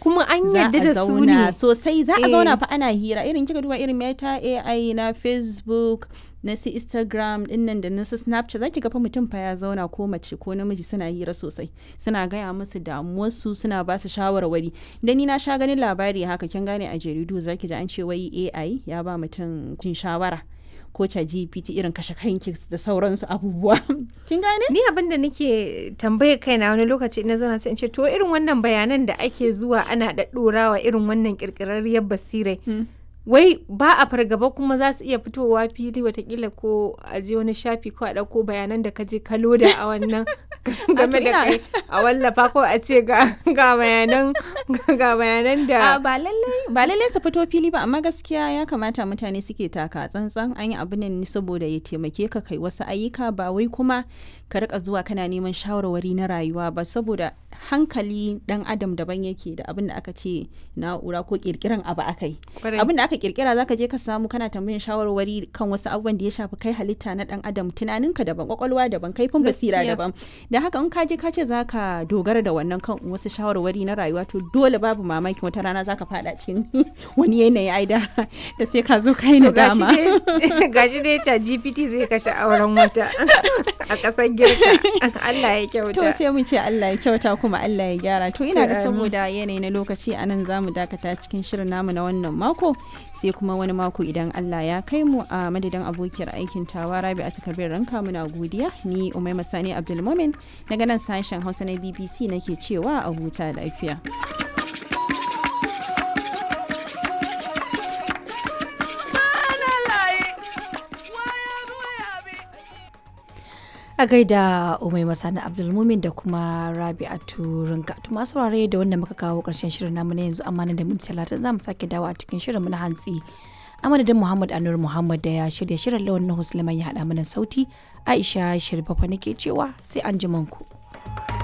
kuma an za yarda a da su zauna ne sosai za a Eh. zauna fa ana hira irin kika duba irin meta AI na Facebook na su Instagram dinnan da na su Snapchat zaki ga fa mutum fa ya zauna ko mace ko namiji suna hira sosai suna gaya musu damuwarsu suna ba su shawarwari da ni na sha ganin labari haka kin gane a jaridu zaki ji an ce wai AI ya ba mutum jin shawara ko ta GPT irin kashe kanki da sauransu abubuwa kin gane ni abin da nake tambaye kaina wani lokaci ina zana sai in ce to irin wannan bayanan da ake zuwa ana ɗaɗɗorawa irin wannan ƙirƙirarriyar basirai wai ba a fargaba kuma za su iya fitowa fili watakila ko a je wani shafi ko a ɗauko bayanan da ka je ka loda a wannan game da ina- kai a wallafa ko a ce ga ga bayanan ga bayanan da A ba lallai ba lallai su fito fili ba amma gaskiya ya kamata mutane suke taka tsantsan an yi abin nan ne saboda ya taimake ka kai wasu ayyuka ba wai kuma ka rika zuwa kana neman shawarwari na rayuwa ba saboda hankali dan adam daban yake da abin da aka ce na'ura ko kirkiran abu aka yi Kwarai. abin da aka kirkira zaka je ka samu kana tambayin shawarwari kan wasu abubuwan da ya shafi kai halitta na dan adam tunaninka daban kwakwalwa daban kaifin basira Gaskiya. daban da haka in ka je ka ce zaka dogara da wannan kan wasu shawarwari na rayuwa to dole babu mamaki wata rana zaka fada cikin wani yanayi ai da da sai ka zo kai To gashi nadama dai gashi dai ta GPT zai kashe auren wata a ƙasar girka Allah ya kyauta to sai mu ce Allah ya kyauta kuma Allah ya gyara to ina To, ga amin. saboda yanayi na lokaci a nan zamu dakata cikin shirin namu na wannan mako sai kuma wani mako idan Allah ya kai mu a madadin abokiyar aikin tawa Rabi a takardar ranka muna godiya ni Umaima Sani Abdulmumin daga nan sashen Hausa na BBC nake cewa a huta lafiya a gaida umai masani abdulmumin da kuma rabi'atu rinka to masu saurare da wanda muka kawo karshen shirin namu na yanzu amma nan da minti talatin za mu sake dawo a cikin shirin mu na hantsi a madadin muhammad anur muhammad da ya shirya shirin lawan na ya haɗa mana sauti aisha shirfafa nake cewa sai an ji ku.